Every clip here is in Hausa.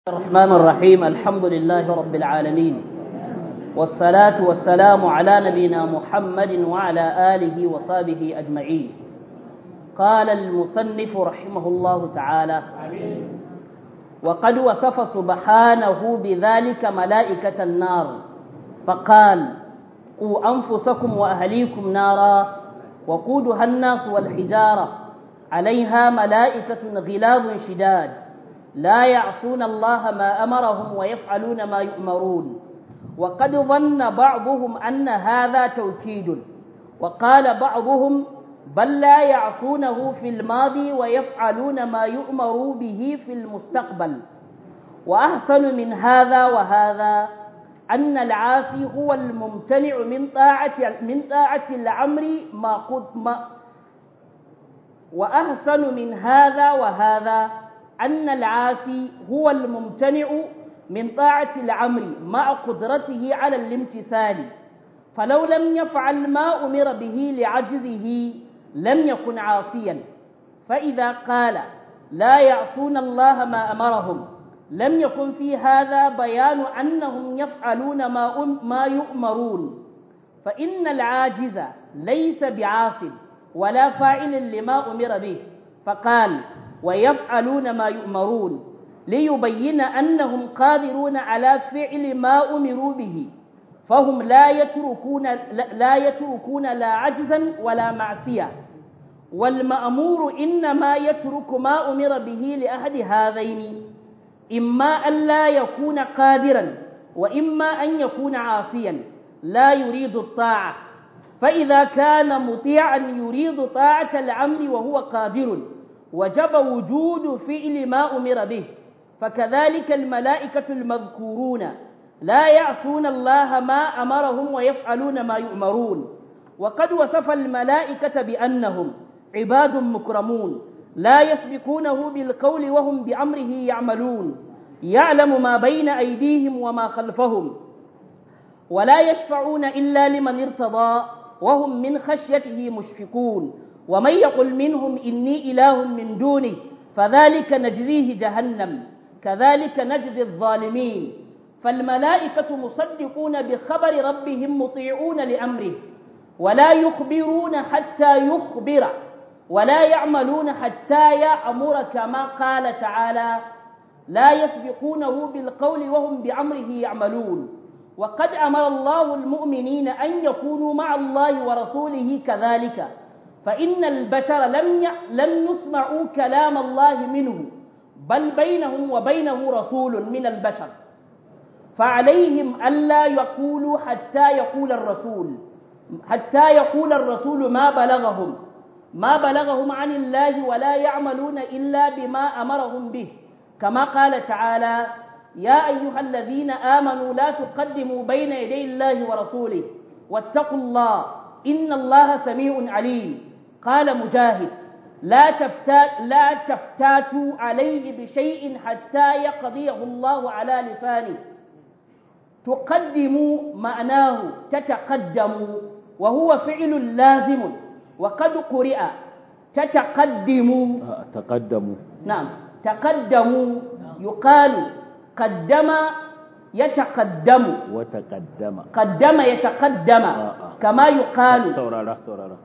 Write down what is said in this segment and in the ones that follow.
الرحمن الرحيم الحمد لله رب العالمين والصلاة والسلام على نبينا محمد وعلى آله وصحبه أجمعين قال المصنف رحمه الله تعالى وقد وصف سبحانه بذلك ملائكة النار فقال قوا أنفسكم وأهليكم نارا وقودها الناس والحجارة عليها ملائكة غلاظ شداد لا يعصون الله ما أمرهم ويفعلون ما يؤمرون وقد ظن بعضهم أن هذا توكيد وقال بعضهم بل لا يعصونه في الماضي ويفعلون ما يؤمر به في المستقبل وأحسن من هذا وهذا أن العاصي هو الممتنع من طاعة من طاعة الأمر ما قد ما وأحسن من هذا وهذا أن العاصي هو الممتنع من طاعة الأمر مع قدرته على الامتثال فلو لم يفعل ما أمر به لعجزه لم يكن عاصيا فإذا قال لا يعصون الله ما أمرهم لم يكن في هذا بيان أنهم يفعلون ما, أم ما يؤمرون فإن العاجز ليس بعاص ولا فاعل لما أمر به فقال ويفعلون ما يؤمرون ليبين أنهم قادرون على فعل ما أمروا به فهم لا يتركون لا يتركون لا عجزا ولا معصية والمأمور إنما يترك ما أمر به لأحد هذين إما أن لا يكون قادرا وإما أن يكون عاصيا لا يريد الطاعة فإذا كان مطيعا يريد طاعة الأمر وهو قادر وجب وجود فعل ما أمر به فكذلك الملائكة المذكورون لا يعصون الله ما أمرهم ويفعلون ما يؤمرون وقد وصف الملائكة بأنهم عباد مكرمون لا يسبقونه بالقول وهم بأمره يعملون يعلم ما بين أيديهم وما خلفهم ولا يشفعون إلا لمن ارتضى وهم من خشيته مشفقون ومن يقل منهم إني إله من دونه فذلك نجزيه جهنم كذلك نجزي الظالمين فالملائكة مصدقون بخبر ربهم مطيعون لأمره ولا يخبرون حتى يخبر ولا يعملون حتى يأمر كما قال تعالى لا يسبقونه بالقول وهم بأمره يعملون وقد أمر الله المؤمنين أن يكونوا مع الله ورسوله كذلك فإن البشر لم ي... لم يسمعوا كلام الله منه بل بينهم وبينه رسول من البشر فعليهم ألا يقولوا حتى يقول الرسول حتى يقول الرسول ما بلغهم ما بلغهم عن الله ولا يعملون إلا بما أمرهم به كما قال تعالى يا أيها الذين آمنوا لا تقدموا بين يدي الله ورسوله واتقوا الله إن الله سميع عليم قال مجاهد لا تفتات لا تفتاتوا عليه بشيء حتى يقضيه الله على لسانه تقدموا معناه تتقدموا وهو فعل لازم وقد قرئ تتقدموا تقدموا نعم تقدموا يقال قدم يتقدم وتقدم قدم يتقدم كما يقال سورارا سورارا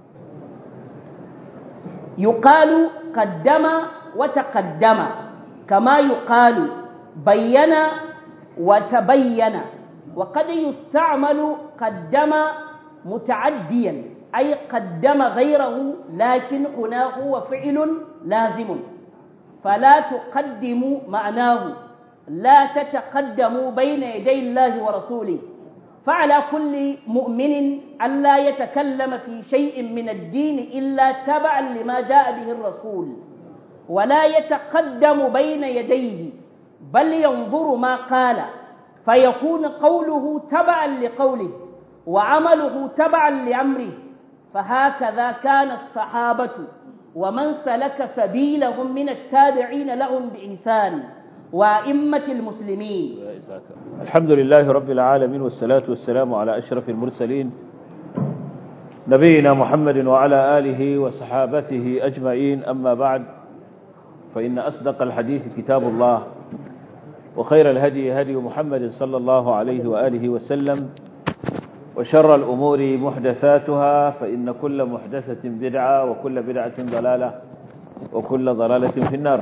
يقال قدم وتقدم كما يقال بين وتبين وقد يستعمل قدم متعديا أي قدم غيره لكن هنا هو فعل لازم فلا تقدموا معناه لا تتقدموا بين يدي الله ورسوله فعلى كل مؤمن ألا يتكلم في شيء من الدين إلا تبعا لما جاء به الرسول ولا يتقدم بين يديه بل ينظر ما قال فيكون قوله تبعا لقوله وعمله تبعا لأمره فهكذا كان الصحابة ومن سلك سبيلهم من التابعين لهم بإنسان وأئمة المسلمين الحمد لله رب العالمين والصلاة والسلام على أشرف المرسلين نبينا محمد وعلى آله وصحابته أجمعين أما بعد فإن أصدق الحديث كتاب الله وخير الهدي هدي محمد صلى الله عليه وآله وسلم وشر الأمور محدثاتها فإن كل محدثة بدعة وكل بدعة ضلالة وكل ضلالة في النار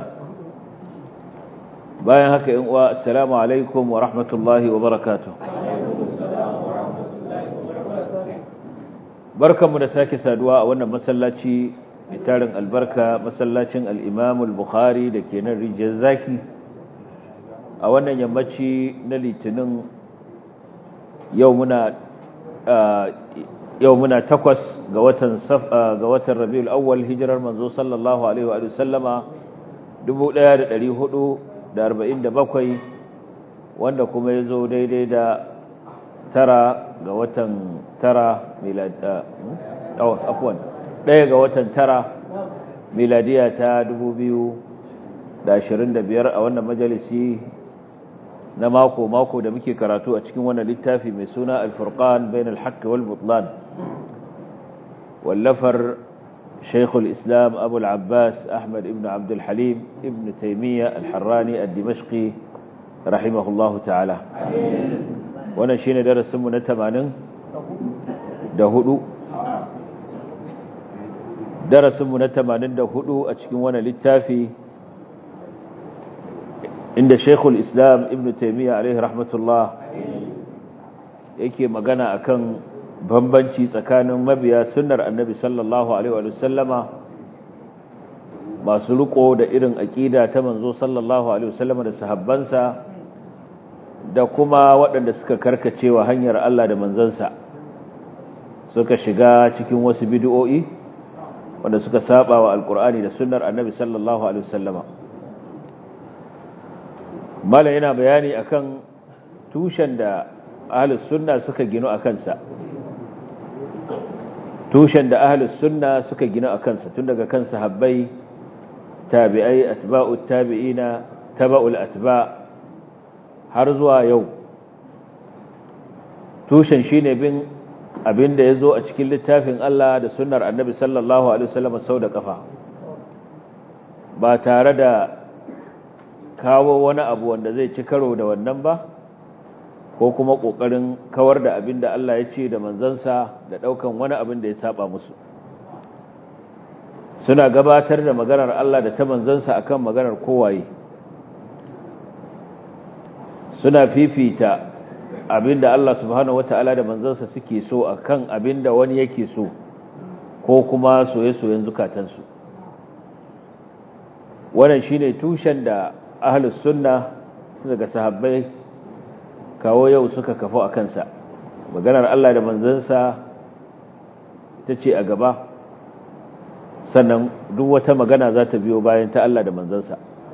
باين هكا السلام عليكم ورحمة الله وبركاته barkanmu da sake saduwa a wannan masallaci mai tarin albarka masallacin al-Imam al-Bukhari da ke nan rijiyar zaki a wannan yammaci na litinin yau muna yau muna takwas ga watan ga watan Rabiul Awwal hijirar manzo sallallahu alaihi wa sallama 1447 wanda kuma yazo daidai da tara ga watan tara miladiya oh afwan daya ga watan tara miladiya ta 2025 a wannan majalisi na mako mako da muke karatu a cikin wannan littafi mai suna al-furqan bain al-haqq wal butlan wallafar شيخ الإسلام أبو العباس أحمد ابن عبد الحليم ابن تيمية الحراني الدمشقي رحمه الله تعالى wannan shine darasin mu na 80 da hudu darasin mu na 84 a cikin wannan littafi inda Sheikhul Islam Ibn Taymiyyah alaihi rahmatullah yake magana akan bambanci tsakanin mabiya sunnar Annabi sallallahu alaihi wa sallama masu riko da irin aqida ta manzo sallallahu alaihi wa sallama da sahabbansa da kuma waɗanda suka karkacewa hanyar Allah da manzansa suka shiga cikin wasu bid'o'i wanda suka saba wa alkur'ani da sunnar annabi sallallahu alaihi wasallama mala yana bayani akan tushen da ahlus sunna suka gino akan sa tushen da ahlus sunna suka gino akan sa tun daga kan sahabbai tabi'ai atba'ut tabi'ina taba'ul atba' har zuwa yau tushen shine bin abin da ya zo a cikin littafin Allah da sunnar annabi sallallahu alaihi wasallam sau da kafa ba tare da kawo wani abu wanda zai ci karo da wannan ba ko kuma kokarin kawar da abin da Allah ya ce da manzansa da daukan wani abin da ya saba musu suna gabatar da maganar Allah da ta manzansa akan maganar kowaye suna fifita abinda Allah subhanahu wata'ala da manzansa suke so akan abinda wani yake so ko kuma soye-soyen zukatansu wannan shine tushen da ahlus sunna daga sahabbai kawo yau suka kafo a kansa maganar Allah da manzansa ita ce a gaba sannan duk wata magana za ta biyo bayan ta Allah da manzansa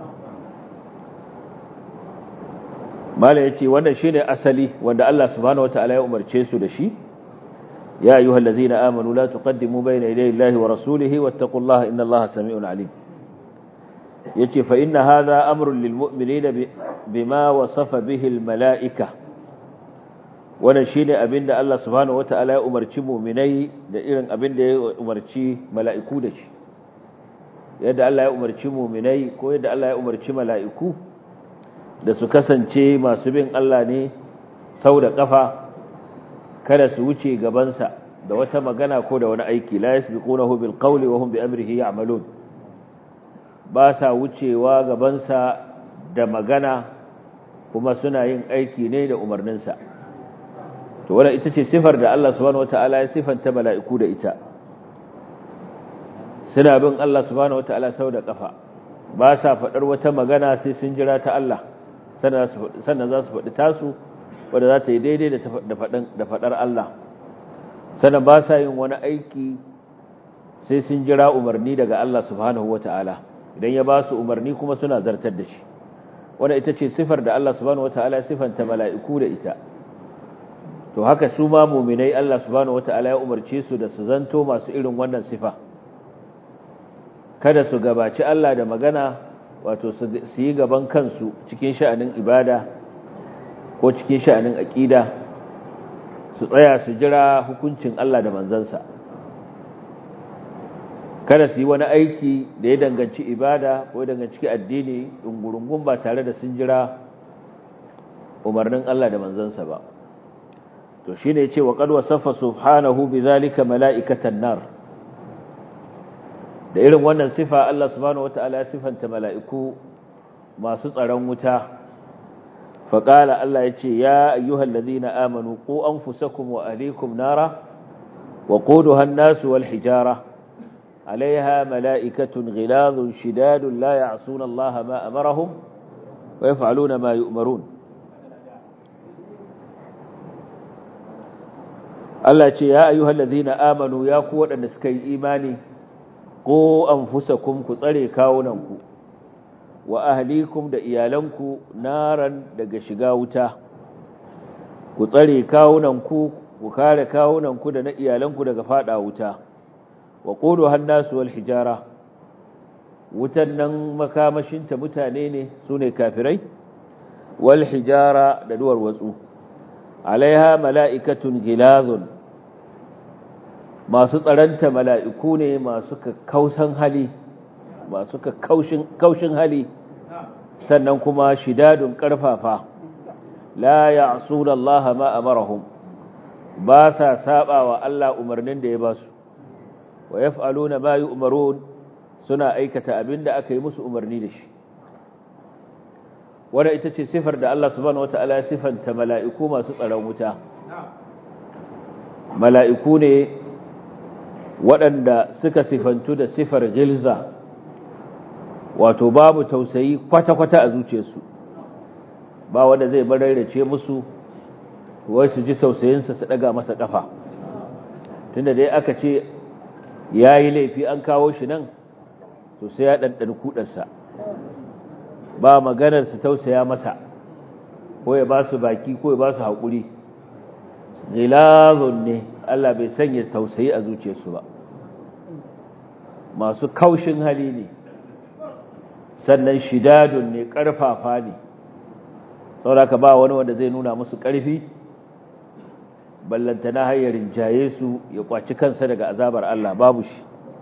mala ya ce wannan shine asali wanda Allah subhanahu wataala ya umarce su da shi ya ayyuhal ladzina amanu la tuqaddimu bayna yaday Allahi wa rasulihi wattaqullaha innallaha samii'un alim yace fa inna hadha amrun lil mu'minina bima wasafa bihi al mala'ika wannan shine abinda Allah subhanahu wataala ya umarci mu'minai da irin abinda ya umarci mala'iku da shi yadda Allah ya umarci mu'minai ko yadda Allah ya umarci mala'iku da su kasance masu bin Allah ne sau da ƙafa kada su wuce gabansa da wata magana ko da wani aiki la yasbiqunahu bil qawli wa hum bi amrihi ya'malun ba sa wucewa gabansa da magana kuma suna yin aiki ne da umarninsa to wannan ita ce sifar da Allah subhanahu wataala ya sifanta mala'iku da ita suna bin Allah subhanahu wataala sau da ƙafa ba sa faɗar wata magana sai sun jira ta Allah sannan za su faɗi tasu wadda za ta yi daidai da faɗar Allah sannan ba sa yin wani aiki sai sun jira umarni daga Allah subhanahu wa ta'ala idan ya ba su umarni kuma suna zartar da shi wadda ita ce sifar da Allah subhanahu wa ta'ala sifanta mala'iku da ita to haka su ma muminai Allah subhanahu wa ta'ala ya umarce su da su zanto masu irin wannan sifa kada su gabaci Allah da magana wato su yi gaban kansu cikin sha'anin ibada ko cikin sha'anin aƙida su tsaya su jira hukuncin Allah da manzansa kada su yi wani aiki da ya danganci ibada ko ya danganci addini ɗungurungun ba tare da sun jira umarnin Allah da manzansa ba to shine yace wa qad wasafa subhanahu bidhalika mala'ikatan nar da irin wannan sifa Allah subhanahu wataala ya sifanta mala'iku masu tsaron wuta faqala Allah yace ya ayyuhallazina amanu qu anfusakum wa ahlikum nara وقودها الناس والحجارة عليها ملائكة غلاظ شداد لا يعصون الله ما أمرهم ويفعلون ما يؤمرون Allah ce ya ayyuhal ladhina amanu ya ku waɗanda suka yi imani ko anfusakum ku tsare kawunanku wa ahlikum da iyalanku naran daga shiga wuta ku tsare kawunanku ku kare kawunanku da na iyalanku daga fada wuta wa qulu hannasu wal hijara wutan nan makamashinta mutane ne sune kafirai wal hijara da duwar watsu alaiha mala'ikatun gilazun masu tsaranta mala'iku ne masu kausan hali masu kaushin hali sannan kuma shidadun karfafa la ya'suna Allah ma amarahum ba sa saba wa Allah umarnin da ya ba su wa yaf'aluna ma yu'marun suna aikata abinda aka yi musu umarni da shi wanda ita ce sifar da Allah subhanahu wata'ala ya sifanta mala'iku masu tsaron wuta mala'iku ne waɗanda suka sifantu da sifar gilza wato babu tausayi kwata-kwata a zuciyarsu ba wanda zai bararrace musu wai su ji tausayinsa su ɗaga masa ƙafa tunda dai aka ce ya yi laifi an kawo shi nan to sai ya ɗanɗani kuɗarsa ba maganar su tausaya masa ko ya ba su baki ko ya ba su haƙuri zilazun ne Allah bai sanya tausayi a zuciyarsu ba masu kaushin hali ne sannan shidadun ne ƙarfafa ne sauraka ba wani wanda zai nuna musu ƙarfi ballantana hayyarin jaye su ya kwaci kansa daga azabar Allah babu shi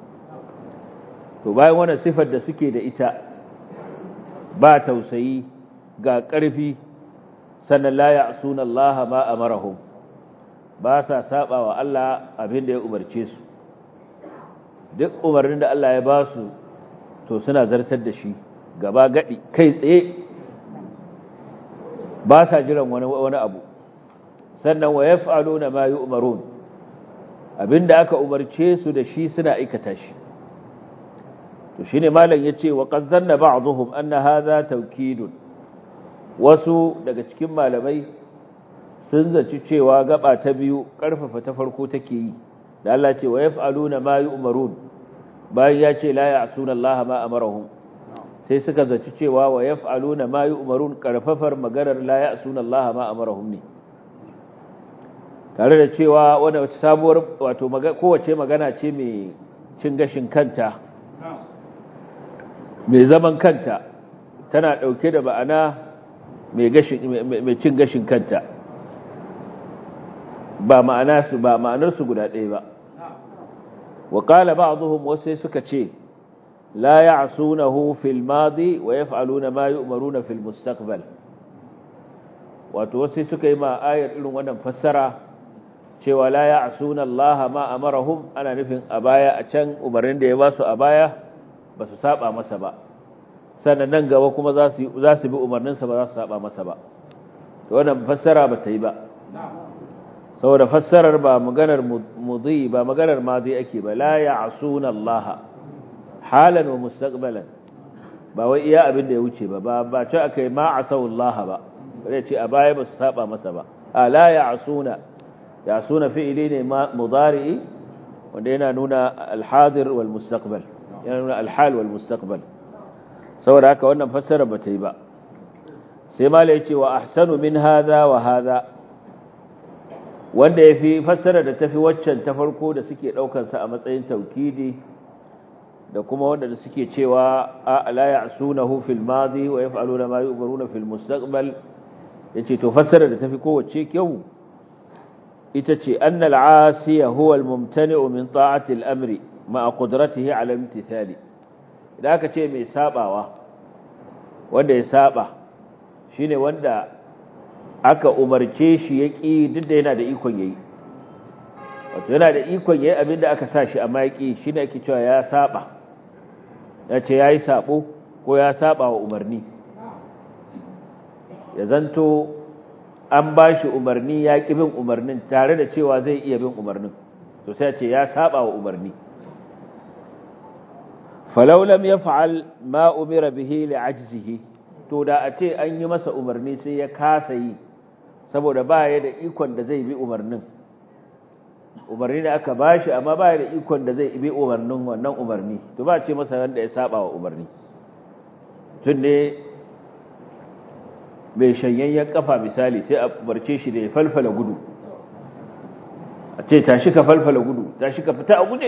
to bayan wannan sifar da suke da ita ba tausayi ga ƙarfi sannan la ya'suna Allah ma amarahum ba sa saba wa Allah abin da ya umarce su duk umarnin da Allah ya ba su to suna zartar da shi gaba gadi kai tsaye ba sa jiran wani wani abu sannan wa yaf'aluna ma yu'marun abinda aka umarce su da shi suna aikata shi to shine malam yace wa qad zanna ba'dhum anna hadha tawkidun wasu daga cikin malamai sun zaci cewa gaba ta biyu karfafa ta farko take yi da Allah ce wa yaf'aluna ma yu'marun bayan ya ce la ya'suna Allah ma amarahum sai suka zaci cewa wa yaf'aluna ma yu'marun karfafar maganar la ya'suna Allah ma amarahum ne tare da cewa wanda wata sabuwar wato kowace magana ce mai cin gashin kanta mai zaman kanta tana ɗauke da ba'ana mai cin gashin kanta ba ma'ana su ba ma'anar su guda ɗaya ba wa qala ba'dhum wasai suka ce la ya'sunahu fil madi wa yaf'aluna ma yu'maruna fil mustaqbal wato wasai suka yi ma ayar irin wannan fassara cewa la ya'suna Allah ma amarahum ana nufin a baya a can umarnin da ya ba su a baya ba su saba masa ba sannan nan gaba kuma za su za su bi umarninsa ba za su saba masa ba to wannan fassara ba ta yi ba saboda fassarar ba maganar mudhi ba maganar madi ake ba la ya'suna Allah halan wa mustaqbalan ba wai iya abin da ya wuce ba ba ba ce akai ma asau Allah ba bare ce a baya ba su saba masa ba a la ya'suna ya'suna fi'ili ne mudari'i wanda yana nuna al-hadir wal mustaqbal yana nuna al-hal wal mustaqbal saboda haka wannan fassara ba ta yi ba sai mala yace wa ahsanu min hadha wa hadha wanda yafi fassara da tafi waccan ta farko da suke daukar sa a matsayin taukidi da kuma wanda da suke cewa la ya'sunahu fil madi wa yaf'aluna ma yu'maruna fil mustaqbal yace to fassara da tafi kowace kyau ita ce annal asiya huwa al mumtani'u min ta'ati al amri ma'a qudratihi 'ala imtithali idan aka ce mai sabawa wanda ya saba shine wanda aka umarce shi ya ƙi duk da yana da ikon yayi wato yana da ikon yayi abin da aka sa shi amma ya ƙi shi ne ake cewa ya saba ya ce ya yi sabo ko ya saba wa umarni ya zanto an ba shi umarni ya ƙi bin umarnin tare da cewa zai iya bin umarnin to sai ce ya saba wa umarni falau lam yaf'al ma umira bihi li'ajzihi to da a ce an yi masa umarni sai ya kasa yi saboda ba ya da ikon da zai bi umarnin umarni da aka bashi amma ba ya da ikon da zai bi umarnin wannan umarni to ba ce masa wanda ya saba wa umarni tun ne mai shanyayyen kafa misali sai a barce shi da ya falfala gudu a ce tashi ka falfala gudu tashi ka fita a guje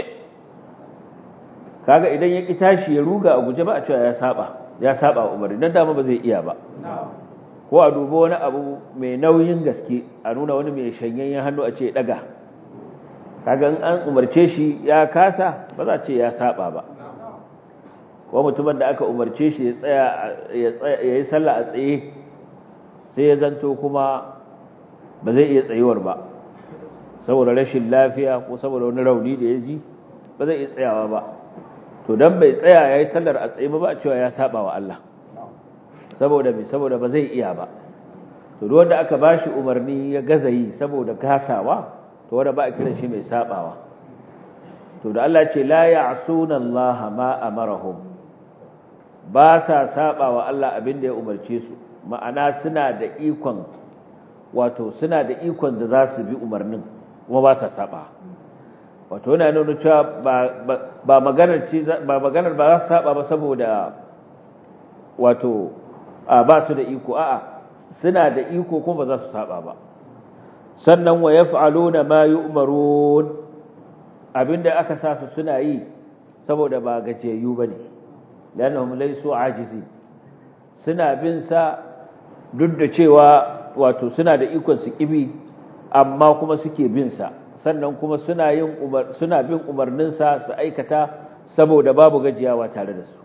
kaga idan ya ki tashi ya ruga a guje ba a cewa ya saba ya saba umarni dan dama ba zai iya ba ko a dubo wani abu mai nauyin gaske a nuna wani mai shanyayyen hannu a ce daga kaga in an umarce shi ya kasa ba za a ce ya saba ba ko mutumin da aka umarce shi ya tsaya ya yi sallah a tsaye sai ya zanto kuma ba zai iya tsayuwar ba saboda rashin lafiya ko saboda wani rauni da ya ji ba zai iya tsayawa ba to dan bai tsaya ya yi sallar a tsaye ba a cewa ya saba wa Allah saboda bi saboda ba zai iya ba to duk wanda aka bashi umarni ya gaza yi saboda gasawa to wanda ba a kiran shi mai sabawa to da Allah ce la ya'suna Allah ma amarahum ba sa saba wa Allah abin da ya umarce su ma'ana suna da ikon wato suna da ikon da za su bi umarnin kuma ba sa saba wato yana nuna cewa ba maganar ce ba maganar ba za su saba ba saboda wato ba su da iko a'a suna da iko kuma ba za su saba ba sannan wa yaf'aluna ma yu'marun abinda aka sa su suna yi saboda ba gajiyayyu bane lanahum laysu ajizi suna bin sa duk da cewa wato suna da ikon su kibi amma kuma suke bin sa sannan kuma suna yin umar suna bin umarnin sa su aikata saboda babu gajiyawa tare da su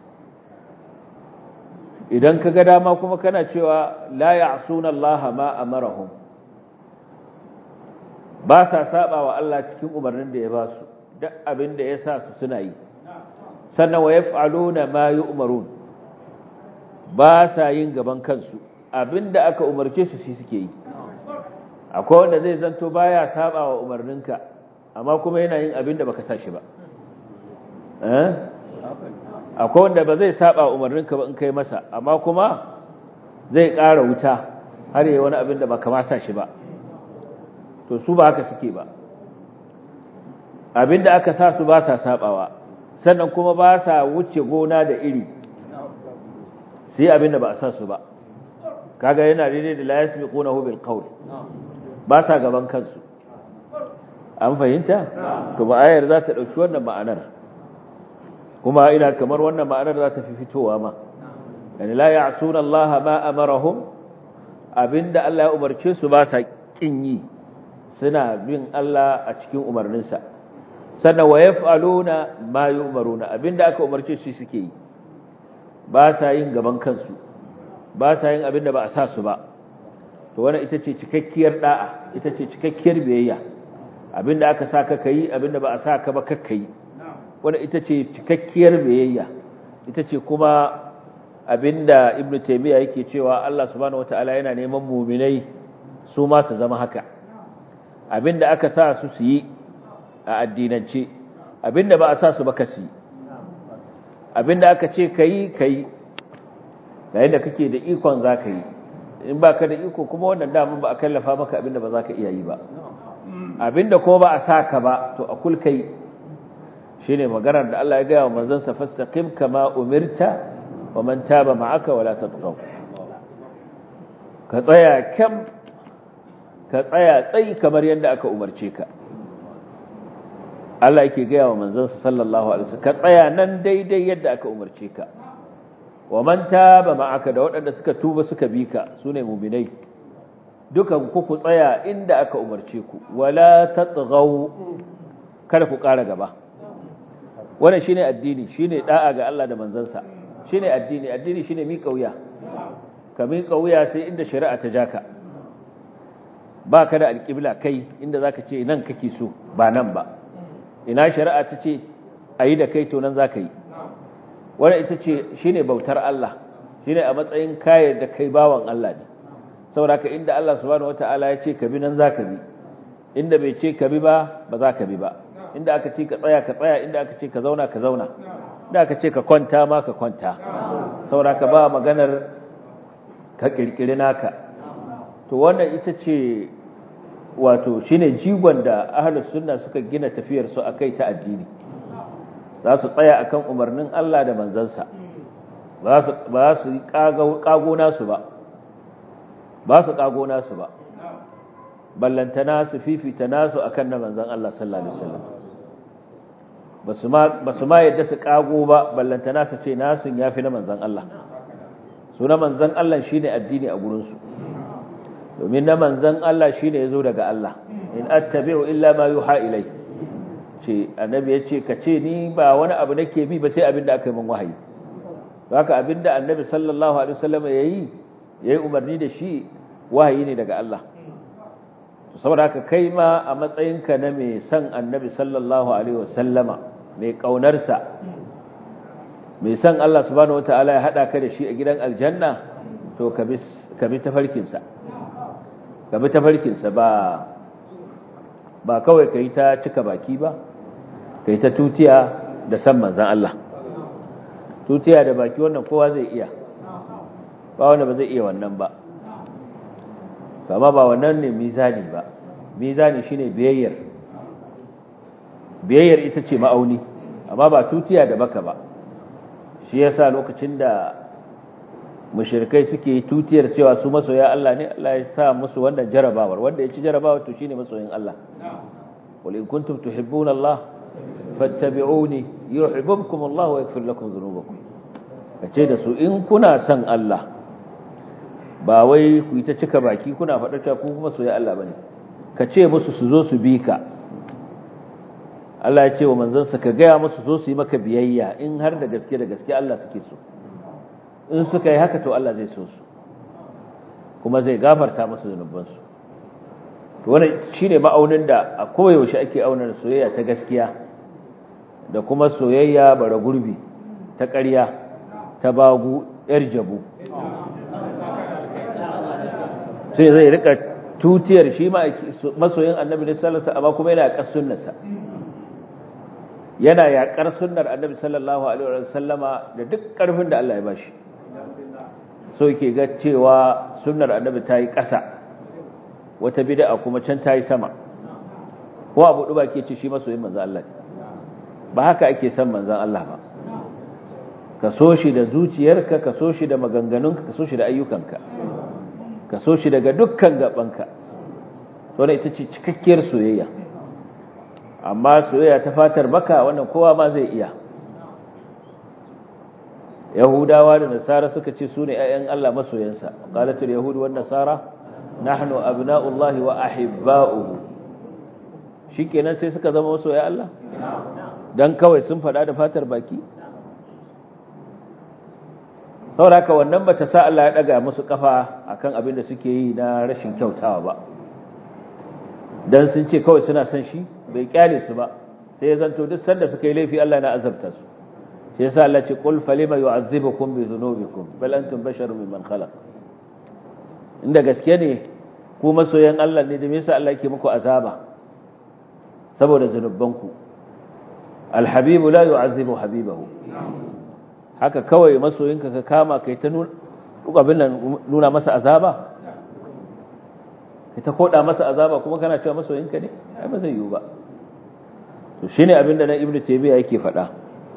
idan ka ga dama kuma kana cewa la ya'suna Allah ma amarahum ba sa saba wa Allah cikin umarnin da ya ba su duk abin da ya sa su suna yi sannan wa yaf'aluna ma yu'marun ba sa yin gaban kansu abinda aka umarce su shi suke yi akwai wanda zai zanto baya saba wa umarninka amma kuma yana yin abinda baka sa shi ba eh akwai wanda ba zai saba umarninka ba in kai masa amma kuma zai ƙara wuta har yi wani abinda baka ma sa shi ba to su ba haka suke ba abinda aka sa su ba sa sabawa sannan kuma ba sa wuce gona da iri sai abinda ba a sa su ba kaga yana daidai da la yasbiqunahu bil qawl ba sa gaban kansu an fahimta to ba ayar za ta dauki wannan ma'anar kuma ina kamar wannan ma'anar za ta fi fitowa ma yani la ya'suna Allah ma amarahum abinda Allah ya umarce su ba sa kin yi suna bin Allah a cikin umarninsa sannan wa yaf'aluna ma yu'maruna abinda aka umarce su suke yi ba sa yin gaban kansu ba sa yin abinda ba a sa su ba to wannan ita ce cikakkiyar da'a ita ce cikakkiyar biyayya abinda aka sa ka kai abinda ba a sa ka ba kakka yi wannan ita ce cikakkiyar biyayya ita ce kuma abinda ibnu taymiya yake cewa Allah subhanahu wataala yana neman mu'minai su ma su zama haka abinda aka sa su su yi a addinance abinda ba a sa su ba kasi abinda aka ce kai kai yayin da kake da ikon zaka yi in baka da iko kuma wannan dama ba a kallafa maka abinda ba zaka iya yi ba abinda kuma ba a saka ba to a kul kai shine maganar da Allah ya ga wa manzon sa fastaqim kama umirta wa man taba ma'aka wala tatghaw ka tsaya kam ka tsaya tsayi kamar yadda aka umarce ka Allah yake gaya wa manzansa sallallahu alaihi wasallam ka tsaya nan daidai yadda aka umarce ka wa man taba ma'aka da waɗanda suka tuba suka bi ka sune mu'minai dukan ku ku tsaya inda aka umarce ku wala tatghaw kada ku ƙara gaba wannan shine addini shine da'a ga Allah da manzansa shine addini addini shine mi kauya ka mi kauya sai inda shari'a ta jaka ba ka da alƙibla kai inda za ka ce nan kake so ba nan ba ina shari'a ta ce a yi da kai to nan za ka yi wadda ita ce shi ne bautar Allah shi ne a matsayin kayar da kai bawan Allah ne saboda ka inda Allah subhanahu wata'ala ya ce ka bi nan za ka bi inda bai ce ka bi ba ba za ka bi ba inda aka ce ka tsaya ka tsaya inda aka ce ka zauna ka zauna inda aka ce ka kwanta ma ka kwanta saboda ka ba maganar ka kirkiri naka to wannan ita ce wato shine jigon da ahlus sunna suka gina tafiyar su akai ta addini za su tsaya akan umarnin Allah da manzansa ba su ba su kago nasu ba ba su kago nasu ba ballantana su fifita nasu akan na manzan Allah sallallahu alaihi wasallam ba su ma yadda su kago ba ballantana su ce nasun yafi na manzan Allah su na manzan Allah shine addini a gurinsu domin na manzan Allah shine yazo daga Allah in attabi'u illa ma yuha ilai ce annabi yace ka ce ni ba wani abu nake bi ba sai abin da aka yi min wahayi haka abin da annabi sallallahu alaihi wasallam yayi yayi umarni da shi wahayi ne daga Allah saboda haka kai ma a matsayinka na mai son annabi sallallahu alaihi wasallama mai kaunarsa mai son Allah subhanahu wataala ya hada ka da shi a gidan aljanna to ka bi ka bi tafarkinsa ka bi tafarkinsa ba ba kawai kai ta cika baki ba kai ta tutiya da san manzon Allah tutiya da baki wannan kowa zai iya ba wanda ba zai iya wannan ba kama ba wannan ne mizani ba mizani shine biyayyar biyayyar ita ce ma'auni amma ba tutiya da baka ba shi yasa lokacin da mushrikai suke tutiyar cewa su masoya Allah ne Allah ya sa musu wannan jarabawar wanda ya ci jarabawar to shine masoyin Allah qul in kuntum tuhibbuna Allah fattabi'uni yuhibbukum Allah wa yaghfir lakum dhunubakum kace da su in kuna son Allah ba wai ku yi ta cika baki kuna faɗa cewa ku kuma soyayya Allah bane ka ce musu su zo su bi ka Allah ya ce wa manzansa ka gaya musu zo su yi maka biyayya in har da gaske da gaske Allah suke so in suka yi haka to Allah zai so su kuma zai gafarta musu zunubansu to wannan shine ma'aunin da a koyaushe ake auna soyayya ta gaskiya da kuma soyayya bara gurbi ta ƙarya ta bagu yar jabu sai zai rika tutiyar shi masoyin annabi ne sallallahu amma kuma yana yaƙar sunnarsa yana yaƙar sunnar annabi sallallahu alaihi wasallama da duk ƙarfin da Allah ya bashi so yake ga cewa sunnar annabi ta yi ƙasa wata bid'a kuma can ta yi sama ko abu duba ke ce shi masoyin manzon Allah ba haka ake son manzon Allah ba ka so shi da zuciyarka ka so shi da maganganunka ka so shi da ayyukanka ka so shi daga dukkan gabanka wannan ita ce cikakkiyar soyayya amma soyayya ta fatar baka wannan kowa ma zai iya yahudawa da nasara suka ce su ne 'ya'yan Allah masoyansa qalatul yahud wan nasara nahnu abna'ullahi wa ahibba'uhu shikenan sai suka zama masoya Allah dan kawai sun faɗa da fatar baki sauraka wannan bata sa Allah ya daga musu kafa akan abin da suke yi na rashin kyautawa ba dan sun ce kawai suna son shi bai kyale su ba sai ya zanto duk sanda suka yi laifi Allah na azabta su sai yasa Allah ce qul falima yu'azzibukum bi dhunubikum bal antum basharun mimman khalaq inda gaske ne ku masoyan Allah ne da me yasa Allah yake muku azaba saboda zanubanku alhabibu la yu'azzibu habibahu haka kawai masoyinka ka kama kai ta nuna masa azaba kai ta koda masa azaba kuma kana cewa masoyinka ne ai ba zai yiwu ba to shine abinda na ibnu taymiya yake faɗa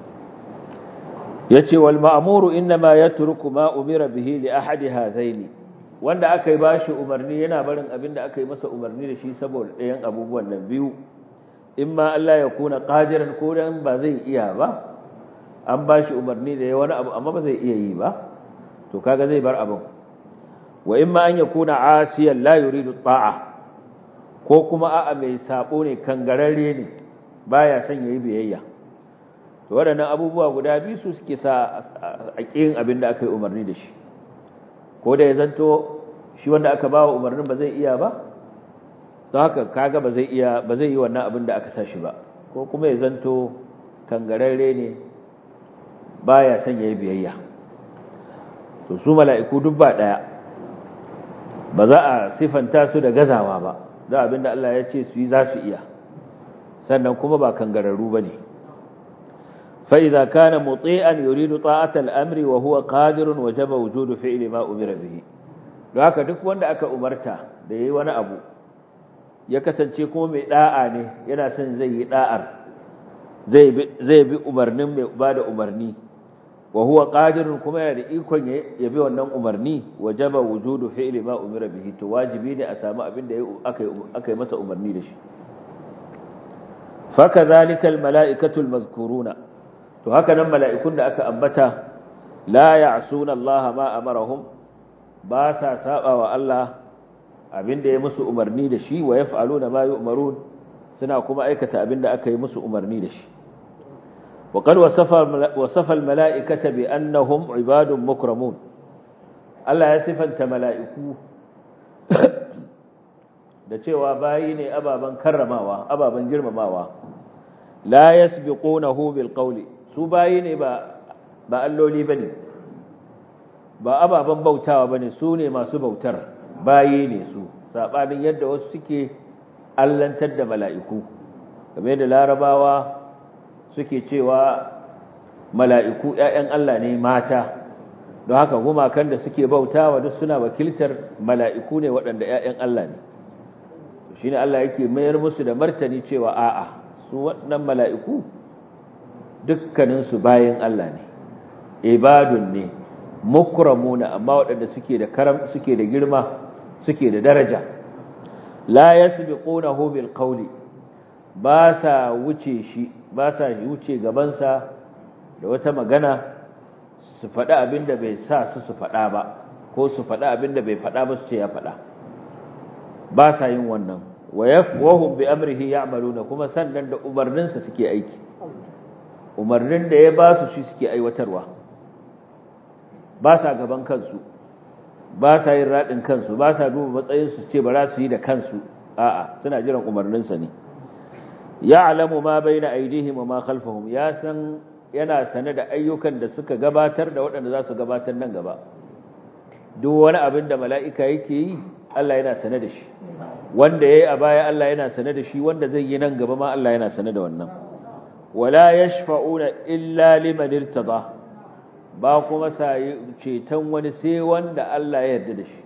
yace wal ma'muru inma yatruku ma umira bihi li ahadi hadaini wanda aka yi bashi umarni yana barin abinda aka yi masa umarni da shi saboda ɗayan abubuwan nan biyu imma Allah ya kuna qadiran ko dan ba zai iya ba an bashi umarni da ya wani abu amma ba zai iya yi ba to kaga zai bar abin wa imma an yakuna asiyan la yuridu ta'a ko kuma a'a mai sabo ne kangararre ne baya son yayi biyayya to waɗannan abubuwa guda biyu su suke sa a ƙin abin da aka yi umarni da shi ko da ya zanto shi wanda aka bawa umarnin ba zai iya ba don haka kaga ba zai iya ba zai yi wannan abin da aka sa shi ba ko kuma ya zanto kangararre ne baya son yayi biyayya to su mala'iku duk ba daya ba za a sifanta su da gazawa ba da abinda Allah ya ce su yi za su iya sannan kuma ba kangararru bane fa idza kana muti'an yuridu ta'ata al-amri wa huwa qadirun wajaba wujudu fi'li ma umira bihi don haka duk wanda aka umarta da yayi wani abu ya kasance kuma mai da'a ne yana son zai yi da'ar zai bi zai bi umarnin mai bada umarni wa huwa qadirun kuma yana da ikon ya bi wannan umarni wajaba wujudu fi'li ma umira bihi to wajibi ne a samu abin da aka aka yi masa umarni da shi fakadhalika almala'ikatu almazkuruna to haka nan mala'ikun da aka ambata la ya'suna Allah ma amarahum ba sa saba wa Allah abinda ya musu umarni da shi wa yaf'aluna ma yu'marun suna kuma aikata abinda aka yi musu umarni da shi وقد وصف وصف الملائكه بانهم عباد مكرمون Allah ya sifanta mala'iku da cewa bayi ne ababan karramawa ababan girmamawa la yasbiqunahu bil qawli su bayi ne ba ba alloli bane ba ababan bautawa bane su ne masu bautar bayi ne su sabanin yadda wasu suke allantar da mala'iku game da larabawa suke cewa mala'iku ‘ya'yan Allah ne mata don haka gumakan da suke bautawa duk suna wakiltar mala'iku ne waɗanda ‘ya'yan Allah ne shi ne Allah yake mayar musu da martani cewa a'a su waɗannan mala'iku dukkaninsu bayan Allah ne ibadun ne mukramuna amma waɗanda suke da karam suke da girma suke da daraja la yasbiqunahu bil qawli ba sa wuce shi ba sa wuce gabansa da wata magana su faɗa abin da bai sa su su faɗa ba ko su faɗa abin da bai faɗa ba su ce ya faɗa ba sa yin wannan wa yafwahum bi amrihi ya'maluna kuma sannan da umarninsa suke aiki umarnin da ya ba su shi suke aiwatarwa ba sa gaban kansu ba sa yin raɗin kansu ba sa duba matsayinsu ce ba za su yi da kansu a'a suna jiran umarninsa ne ya'lamu ma baina aydihim wa ma khalfahum ya san yana sane da ayyukan da suka gabatar da waɗanda za su gabatar nan gaba duk wani abin da mala'ika yake yi Allah yana sane da shi wanda yayi a baya Allah yana sane da shi wanda zai yi nan gaba ma Allah yana sane da wannan wala yashfa'una illa liman irtada ba kuma sai ceton wani sai wanda Allah ya yarda da shi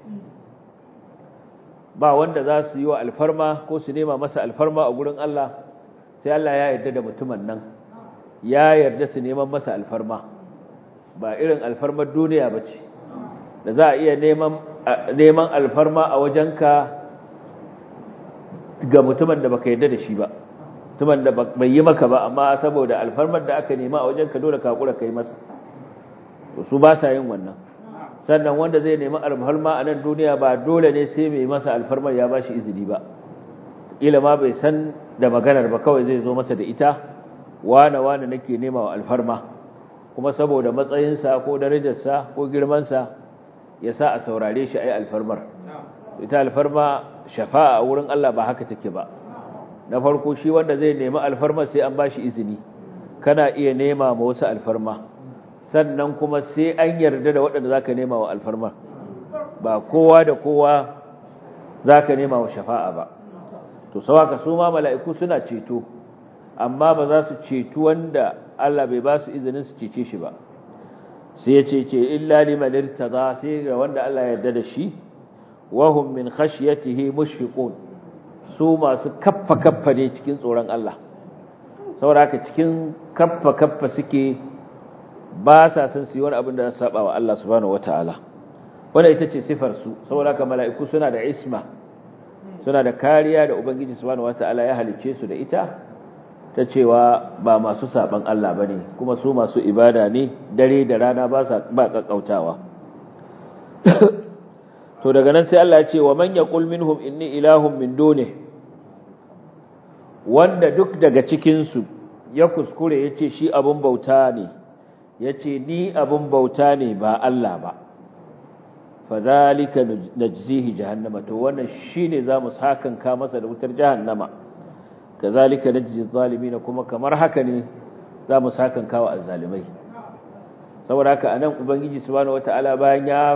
ba wanda za su yi wa alfarma ko su nema masa alfarma a gurin Allah sai Allah ya yarda da mutumin nan ya yarda su neman masa alfarma ba irin alfarmar duniya ba ce da za a iya neman alfarma a wajenka ga mutumin da baka yarda da shi ba mutumin da bai yi maka ba amma saboda alfarmar da aka nema a wajenka dole ka hakura kai masa su ba sa yin wannan sannan wanda zai nemi alfarma a nan duniya ba dole ne sai mai masa alfarmar ya ba shi izini ba ila ma bai san da maganar ba kawai zai zo masa da ita wane wane nake nema wa alfarma kuma saboda matsayinsa ko darajarsa ko girmansa ya sa a saurare shi ai alfarmar ita alfarma shafa'a wurin Allah ba haka take ba na farko shi wanda zai nemi alfarma sai an bashi izini kana iya nema ma wasu alfarma sannan kuma sai an yarda da waɗanda zaka nema wa alfarma ba kowa da kowa zaka nema wa shafa'a ba to sawaka su ma mala'iku suna ceto amma ba za su ceto wanda Allah bai ba su izinin su cece shi ba sai ya ce ce illa liman irtada sai ga wanda Allah ya yarda da shi wa hum min khashyatihi mushfiqun su masu kaffa kaffa ne cikin tsoron Allah saboda haka cikin kaffa kaffa suke ba sa san su yi wani abin da za su saba wa Allah subhanahu wataala wannan ita ce sifar su saboda haka mala'iku suna da isma suna da kariya da ubangiji subhanahu wataala ya halice su da ita ta cewa ba masu saban Allah bane kuma su masu ibada ne dare da rana ba sa ba kakkautawa to daga nan sai Allah ya ce wa man yaqul minhum inni ilahun min duni wanda duk daga cikin su ya kuskure yace shi abun bauta ne yace ni abun bauta ne ba Allah ba fadhalika najzihi jahannama to wannan shine zamu sakan ka masa da wutar jahannama kazalika najzi zalimin kuma kamar haka ne zamu sakan ka wa azzalimai saboda haka anan ubangiji subhanahu wataala bayan ya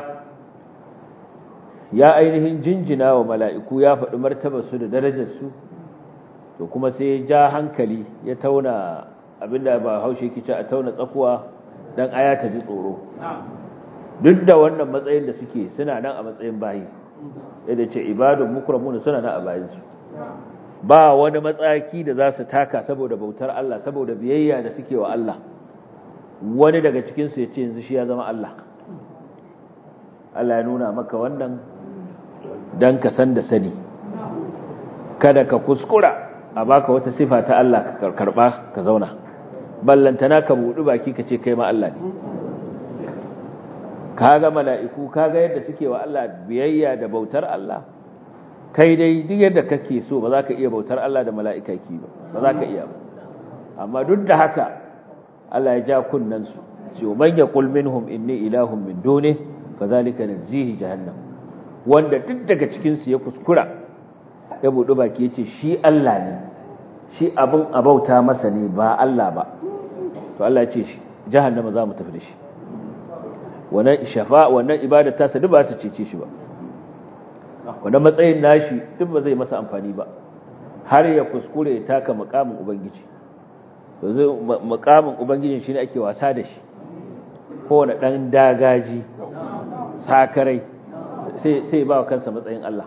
ya ainihin jinjina wa mala'iku ya faɗi martabar su da darajar su to kuma sai ya ja hankali ya tauna abinda ba haushe kice a tauna tsakuwa dan aya ta ji tsoro duk da wannan matsayin da suke suna nan a matsayin bayi yadda ce ibadun mukramun suna nan a bayansu ba wani matsaki da za su taka saboda bautar Allah saboda biyayya da suke wa Allah wani daga cikinsu ya ce yanzu shi ya zama Allah Allah ya nuna maka wannan don ka san da sani kada ka kuskura a baka wata sifa ta Allah ka karba ka zauna ballantana ka buɗi baki ka ce kai ma Allah ne kaga mala'iku kaga yadda suke wa Allah biyayya da bautar Allah kai dai duk yadda kake so ba za ka iya bautar Allah da mala'ikaki ba ba za ka iya ba amma duk da haka Allah ya ja kunnansu ce man yaqul minhum inni ilahun min duni fa zalika najzihi jahannam wanda duk daga cikin su ya kuskura ya buɗi baki yace shi Allah ne shi abin abauta masa ne ba Allah ba to Allah ya ce shi jahannama za mu tafi da shi wannan shafa wannan ibada ta duk ba ta cece shi ba wannan matsayin nashi duk ba zai masa amfani ba har ya kuskure ya taka makamin ubangiji to zai makamin ubangijin shine ake wasa da shi kowane dan dagaji sakarai sai sai ba kansa matsayin Allah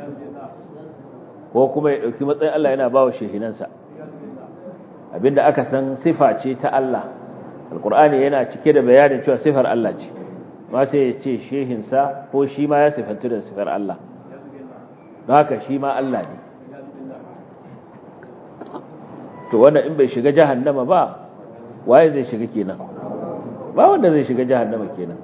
ko kuma ya dauki matsayin Allah yana ba wa shehinansa abinda aka san sifa ce ta Allah alqur'ani yana cike da bayanin cewa sifar Allah ce ma sai ya ce shehinsa ko shi ma ya sifantu da sifar Allah don haka shi ma Allah ne to wannan in bai shiga jahannama ba waye zai shiga kenan ba wanda zai shiga jahannama kenan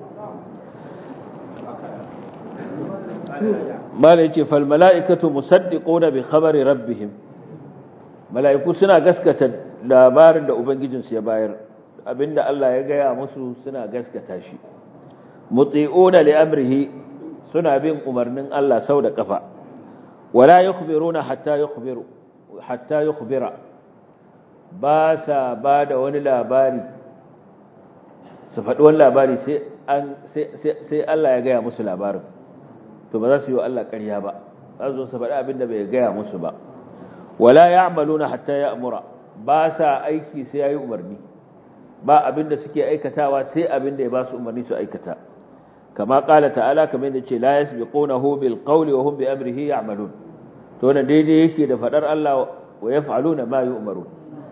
mala yace fal mala'ikatu musaddiquna bi khabari rabbihim mala'iku suna gaskata labarin da ubangijinsu ya bayar abinda Allah ya gaya musu suna gaskata shi muti'una li amrihi suna bin umarnin Allah sau da kafa wala yukhbiruna hatta yukhbiru hatta yukhbira ba sa ba da wani labari su faɗi wani labari sai an sai Allah ya gaya musu labarin to ba za su yi wa Allah ƙarya ba za su su faɗi abin da bai gaya musu ba wala ya'maluna hatta ya'mura ba sa aiki sai yayi umarni ba abin da suke aikatawa sai abin da ya ba su umarni su aikata kama qala ta'ala kamar yadda ce la yasbiqunahu bil qawli wa hum bi amrihi ya'malun to wannan daidai yake da fadar Allah wa yaf'aluna ma yu'marun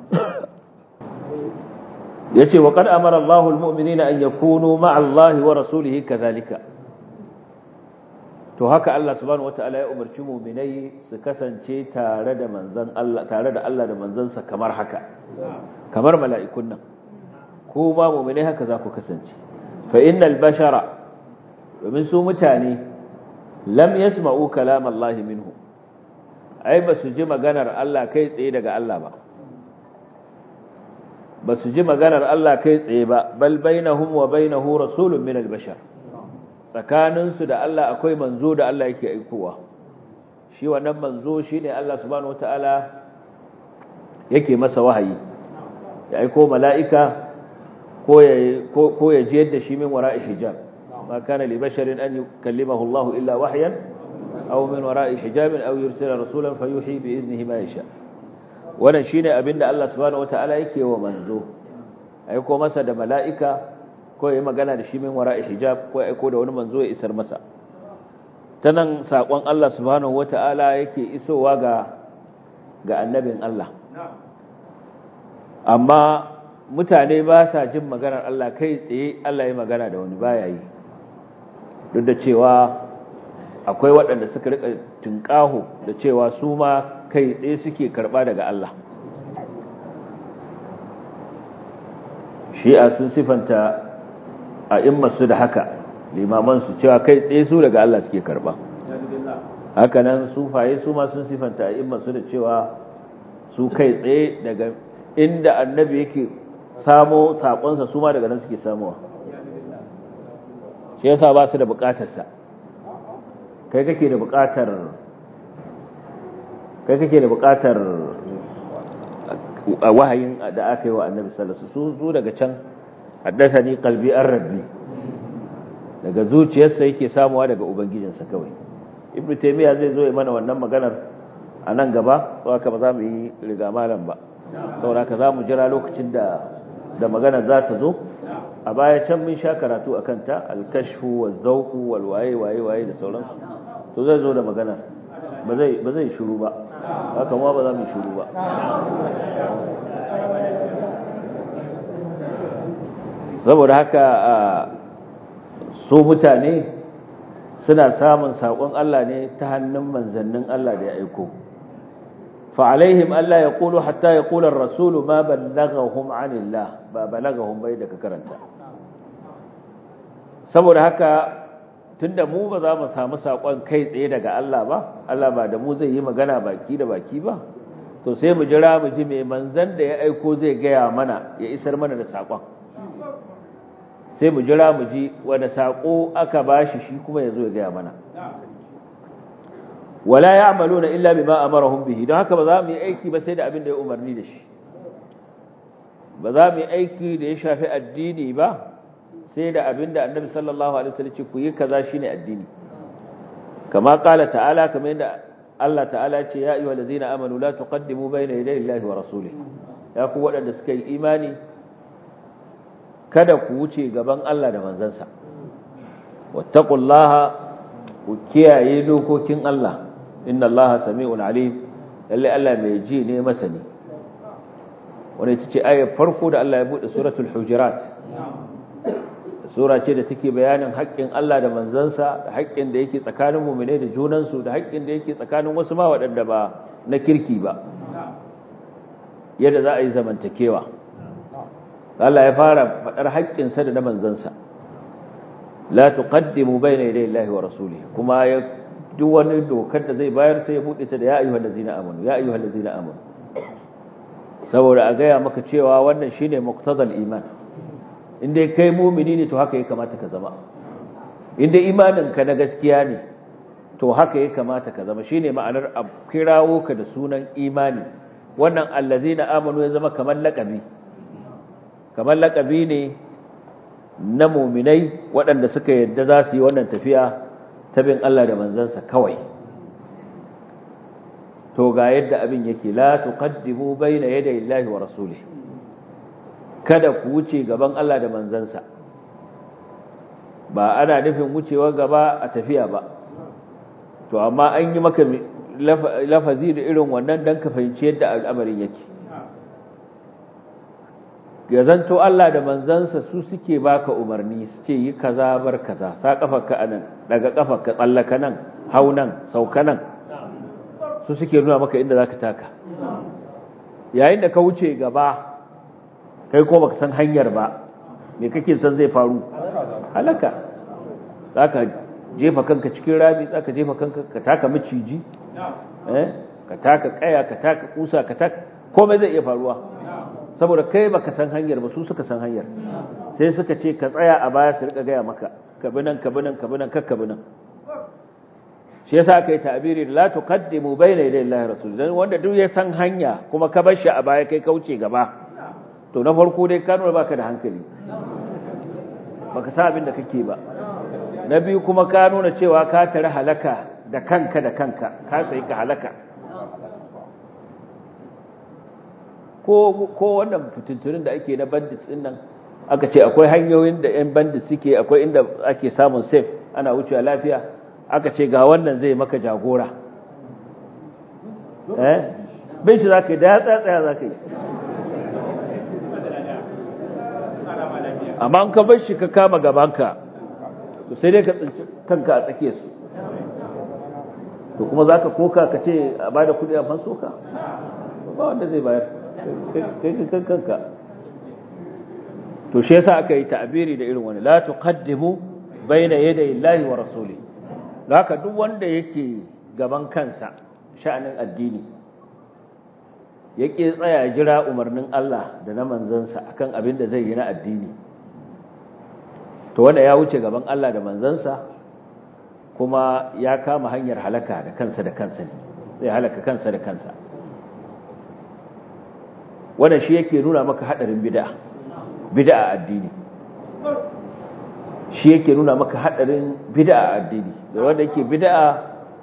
yace wa qad amara Allahu al mu'minina an yakunu ma'a Allah wa rasulihi kadhalika to haka Allah subhanahu wataala ya umarci mu'minai su kasance tare da manzon Allah tare da Allah da manzansa kamar haka kamar mala'ikun nan ko ba mu'minai haka za ku kasance fa innal bashara domin su mutane lam yasma'u kalam Allah minhu ai ba su ji maganar Allah kai tsaye daga Allah ba ba su ji maganar Allah kai tsaye ba bal bainahum wa bainahu rasulun min al-bashar tsakaninsu da Allah akwai manzo da Allah yake aikowa shi wannan manzo shine Allah subhanahu wataala yake masa wahayi ya aiko mala'ika ko ya ko ya jiyar da shi min wara'i hijab ma kana li basharin an yukallimahu Allah illa wahyan aw min wara'i hijab aw yursila rasulan fayuhi bi idnihi ma yasha wannan shine abinda Allah subhanahu wataala yake wa manzo aiko masa da mala'ika ko ya magana da shi min wara'i hijab ko aiko da wani manzo ya isar masa ta nan saƙon Allah subhanahu wata'ala yake isowa ga ga annabin Allah amma mutane ba sa jin maganar Allah kai tsaye Allah ya magana da wani baya yi duk da cewa akwai waɗanda suka rika tunƙaho da cewa su ma kai tsaye suke karɓa daga Allah shi'a sun sifanta a immasu da haka limamansu cewa kai tsaye su daga Allah suke karba haka nan sufaye su ma sun sifanta a immasu da cewa su kai tsaye daga inda annabi yake samo sakonsa su ma daga nan suke samuwa shi yasa ba su da bukatarsa kai kake da buƙatar kai kake da buƙatar wahayin da aka yi wa annabi sallallahu alaihi wasallam su daga can haddathani qalbi ar-rabbi daga zuciyarsa yake samuwa daga ubangijinsa kawai ibnu taymiya zai zo ya mana wannan maganar a nan gaba sau haka ba za mu yi riga malam ba saboda haka za mu jira lokacin da da magana za ta zo a baya can mun sha karatu a kanta alkashfu wa zauku wal waye waye waye da sauransu to zai zo da magana ba zai ba zai shiru ba haka ma ba za mu shiru ba saboda haka su mutane suna samun saƙon Allah ne ta hannun manzannin Allah da ya aiko فعليهم ألا يقولوا حتى يقول الرسول ما بلغهم عن الله ما بلغهم بيدك كرنتا saboda haka tunda mu ba za mu samu sakon kai tsaye daga Allah ba Allah ba da mu zai yi magana baki da baki ba to sai mu jira mu ji mai manzan da ya aiko zai gaya mana ya isar mana da sakon sai mu jira mu ji wanda sako aka bashi shi kuma ya zo ya gaya mana wala ya'maluna illa bima amarahum bihi don haka ba za mu yi aiki ba sai da abin da ya umarni da shi ba za mu yi aiki da ya shafi addini ba sai da abin da annabi sallallahu alaihi wasallam ce ku yi kaza shine addini kama qala ta'ala kamar yadda Allah ta'ala ce ya ayyuhal ladzina amanu la tuqaddimu bayna yaday Allahi wa rasulihi ya ku waɗanda suka yi imani kada ku wuce gaban Allah da manzansa wattaqullaha ku kiyaye dokokin Allah inna allaha sami'un alim lalle Allah mai ji ne masani wani ita ce ayar farko da Allah ya bude suratul hujurat sura ce da take bayanin haƙƙin Allah da manzansa da haƙƙin da yake tsakanin mu'mine da junansu da haƙƙin da yake tsakanin wasu ma waɗanda ba na kirki ba yadda za a yi zamantakewa Allah ya fara faɗar haƙƙinsa da na manzansa la tuqaddimu bayna yaday Allahi wa rasulihi kuma ya duk wani dokar da zai bayar sai ya bude ta da ya ayyuhal ladzina amanu ya ayyuhal ladzina amanu saboda a gaya maka cewa wannan shine muqtadal iman inda kai mu'mini ne to haka ya kamata ka zama inda imanin ka na gaskiya ne to haka ya kamata ka zama shine ma'anar a kirawo ka da sunan imani wannan allazina amanu ya zama kamar laqabi kamar laqabi ne na mu'minai waɗanda suka yadda za su yi wannan tafiya ta bin Allah da manzansa kawai to ga yadda abin yake la tuqaddimu bayna yaday Allahi wa rasulihi kada ku wuce gaban Allah da manzansa ba ana nufin wucewa gaba a tafiya ba to amma an yi maka lafazi da irin wannan dan ka fahimci yadda al'amarin yake ya zanto Allah da manzansa su suke baka umarni su ce yi kaza bar kaza sa kafarka anan daga kafarka tsallaka nan hau nan sauka nan su suke nuna maka inda zaka taka yayin da ka wuce gaba kai ko baka san hanyar ba me kake san zai faru halaka zaka jefa kanka cikin rami zaka jefa kanka ka taka maciji eh ka taka kaya ka taka kusa ka taka komai zai iya faruwa saboda kai baka san hanyar ba su suka san hanyar sai suka ce ka tsaya a baya su rika gaya maka ka bi nan ka bi nan ka bi nan kakka bi nan shi yasa aka yi ta'abiri la tuqaddimu bayna yaday Allah rasul dan wanda duk ya san hanya kuma ka bar shi a baya kai kauce gaba to na farko dai ka nuna baka da hankali baka san abin da kake ba na biyu kuma ka nuna cewa ka tare halaka da kanka da kanka ka sai ka halaka ko ko wannan fitintunin da ake na bandits din nan aka ce akwai hanyoyin da yan bandits suke akwai inda ake samun safe ana wucewa lafiya aka ce ga wannan zai maka jagora eh bin shi zaka yi da ya tsaya zaka yi amma an ka bar shi ka kama gabanka to sai dai ka tsinci kanka a tsakiyar su to kuma zaka koka ka ce a bada kudi a fanso ka ba wanda zai bayar kai kan kanka to shi yasa aka yi ta'abiri da irin wani la tuqaddimu baina yaday Allahi wa rasuli haka duk wanda yake gaban kansa sha'anin addini yake tsaya jira umarnin Allah da na manzansa akan abin da zai yi na addini to wanda ya wuce gaban Allah da manzansa kuma ya kama hanyar halaka da kansa da kansa ne zai halaka kansa da kansa wannan shi yake nuna maka hadarin bid'a bid'a addini shi yake nuna maka hadarin bid'a addini da wanda yake bid'a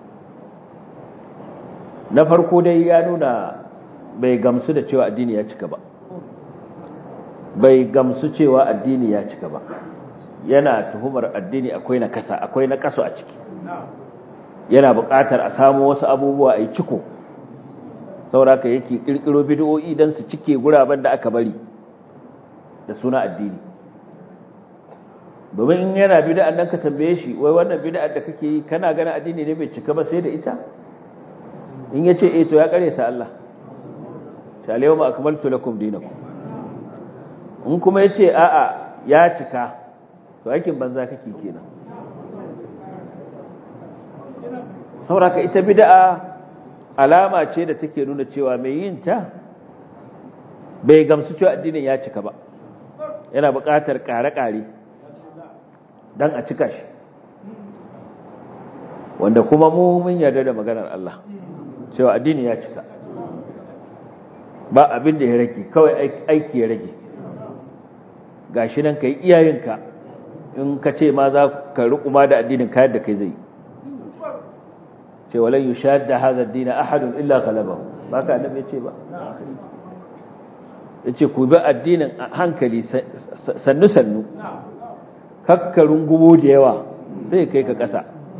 na farko dai ya nuna bai gamsu da cewa addini ya cika ba bai gamsu cewa addini ya cika ba yana tuhumar addini akwai na kasa akwai na kaso a ciki yana buƙatar a samu wasu abubuwa a yi ciko sauraka yake ƙirƙiro bid'o'i don su cike guraben da aka bari da suna addini domin in yana bid'an nan ka tambaye shi wai wannan bid'ar da kake yi kana ganin addini ne bai cika ba sai da ita in ya ce eh to ya kare ta Allah ta alayhi akmaltu lakum dinakum in kuma ya ce a'a ya cika to aikin banza kake kenan sauraka ita bid'a alama ce da take nuna cewa mai yin ta bai gamsu cewa addinin ya cika ba yana buƙatar ƙare-ƙare don a cika shi wanda kuma mu mun yarda da maganar Allah cewa addini ya cika ba abin da ya rage kawai aiki ya rage gashi nan ka yi iyayenka in ka ce ma za ka riƙuma da addinin kayan da kai zai ce walan yushad da hadha ad-din ahadun illa ghalabahu ba ka annabi ce ba yace ku bi addinin hankali sannu sannu kakkarun gubo da yawa sai kai ka kasa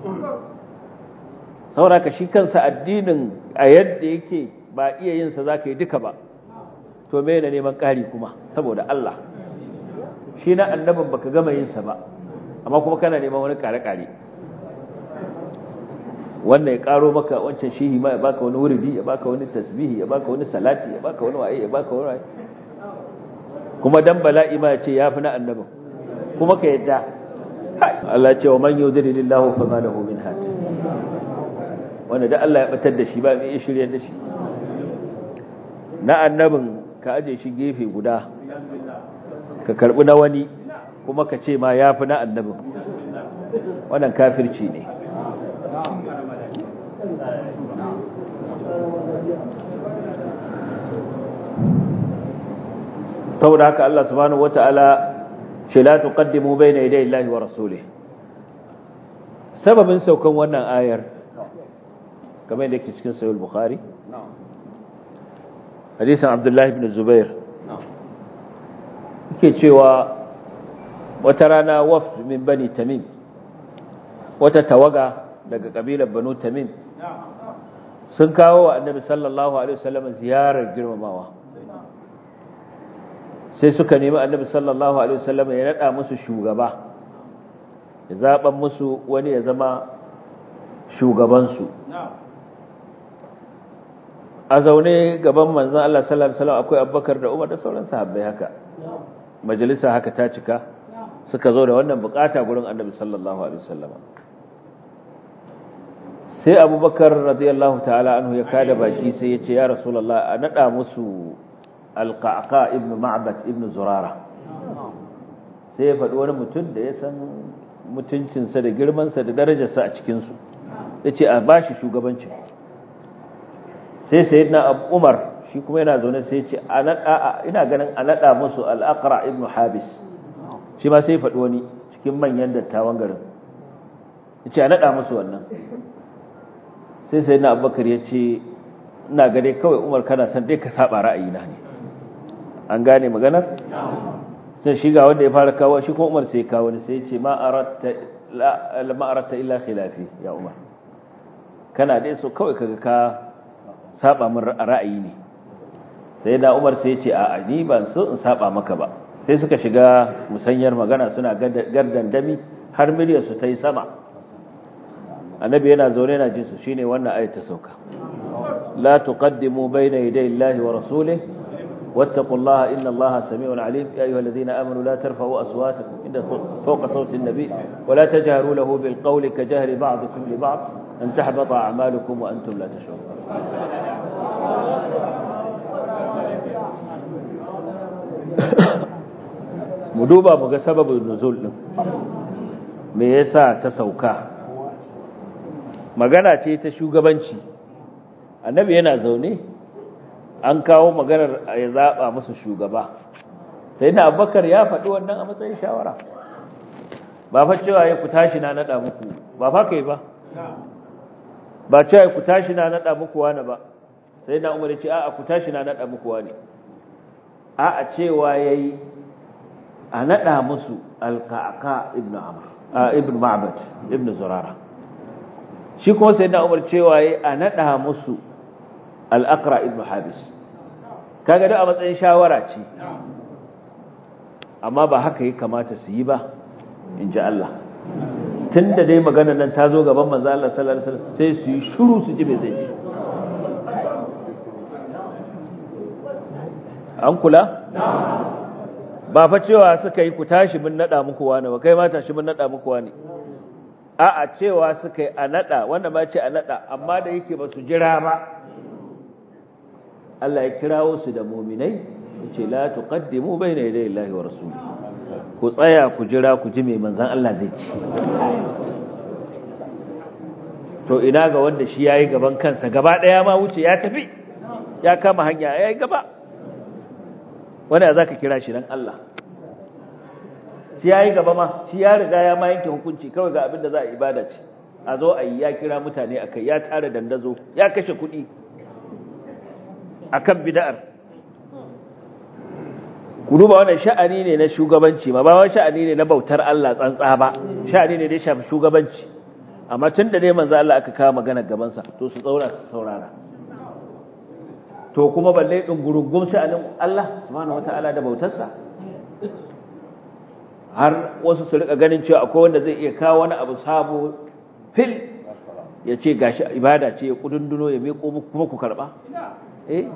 saboda ka shi kansa addinin a yadda yake ba iya yin sa zaka yi duka ba to me ne neman ƙari kuma saboda Allah shi na annabin baka gama yin sa ba amma kuma kana neman wani kare-kare wannan ya karo maka wancan shihi ma ya baka wani wuridi ya baka wani tasbihi ya baka wani salati ya baka wani waye ya baka wani waye kuma dan bala'i ma ya ce yafi na annabin kuma ka yadda Allah ya ce wa man yudrilillahu fama lahu min had wanda da Allah ya batar da shi ba mai shirye da shi na annabin ka aje shi gefe guda ka karbi na wani kuma ka ce ma yafi na annabin wannan kafirci ne saboda haka Allah subhanahu wata'ala ce la tuqaddimu bayna yaday Allahi wa rasulih sababin saukan wannan ayar kamar yadda yake cikin sahih bukhari hadisin Abdullah ibn Zubair yake cewa wata rana wafd min bani Tamim wata tawaga daga kabilar Banu Tamim sun kawo wa Annabi sallallahu alaihi wasallam ziyarar girmamawa sai suka nemi annabi sallallahu alaihi wasallam ya nada musu shugaba ya zaban musu wani ya zama shugabansu a zaune gaban manzon Allah sallallahu alaihi wasallam akwai Abubakar da Umar da sauran sahabbai haka majalisa haka ta cika suka zo da wannan bukata gurin annabi sallallahu alaihi wasallam sai Abubakar radiyallahu ta'ala anhu ya kada baki sai ya ce ya rasulullah a nada musu alƙaƙa ibn ma'bad ibn zurara sai ya faɗi wani mutum da ya san mutuncinsa da girmansa da darajarsa a cikinsu ya ce a bashi shugabancin sai sai na umar shi kuma yana zaune sai ce ina ganin a naɗa musu al'akara ibn habis shi ma sai faɗi wani cikin manyan dattawan garin ya ce a naɗa musu wannan sai sai na abubakar ya ce ina gane kawai umar kana san dai ka saba ra'ayina ne an gane maganar sai shiga wanda ya fara kawo shi kuma umar sai kawo ne sai ce ma aratta illa khilafi ya umar kana dai so kawai kaga ka saba min ra'ayi ne sai da umar sai ce a ni ban so in saba maka ba sai suka shiga musanyar magana suna gardan dami har miliyar su ta yi sama annabi yana zaune yana jin su shine wannan ayat ta sauka la tuqaddimu bayna yaday Allahi wa rasulihi واتقوا الله إن الله سميع عليم يا أيها الذين آمنوا لا ترفعوا أصواتكم عند فوق صوت النبي ولا تجهروا له بالقول كجهر بعضكم لبعض أن تحبط أعمالكم وأنتم لا تشعرون mu duba mu ga sababin nuzul din me yasa ta sauka magana ce ta shugabanci annabi yana zaune an kawo maganar ya zaɓa musu shugaba sai na abubakar ya faɗi wannan a matsayin shawara ba fa cewa ya ku tashi na naɗa muku ba fa kai ba ba cewa ya ku tashi na naɗa muku wani ba sai na umar ce a'a ku tashi na naɗa muku wani a'a cewa ya yi a naɗa musu alƙaƙa ibn amr ibn ma'bad ibn zurara shi kuma sai na umar cewa ya a naɗa musu al'aqra ibn habis kaga da a matsayin shawara ce amma ba haka ya kamata su yi ba in ji Allah tun da dai magana nan ta zo gaban manzo Allah sallallahu alaihi wasallam sai su yi shuru su ji me zai ci an kula ba fa cewa suka yi ku tashi mun nada muku wani ba kai ma tashi mun nada muku wani a'a cewa suka yi a nada wanda ma ce a nada amma da yake ba su jira ba Allah ya kirawo su da muminai yace la tuqaddimu bayna yaday Allahi wa rasulihi ku tsaya ku jira ku ji mai manzan Allah zai ci to ina ga wanda shi yayi gaban kansa gaba daya ma wuce ya tafi ya kama hanya yayi gaba wanda zaka kira shi dan Allah shi yayi gaba ma shi ya riga ya ma yanke hukunci kawai ga abin da za a ibada ce a zo a yi ya kira mutane akai ya tara dandazo ya kashe kuɗi akan bid'ar ku duba wannan sha'ani ne na shugabanci ma ba wani sha'ani ne na bautar Allah tsantsa ba sha'ani ne da ya shafi shugabanci amma tun da dai manzo Allah aka kawo magana gaban sa to su tsaura su saurara to kuma balle din gurugum sha'anin Allah subhanahu wataala da bautar sa har wasu su rika ganin cewa akwai wanda zai iya kawo wani abu sabo fil ya ce gashi ibada ce ya kudunduno ya miƙo muku kuma ku karba eh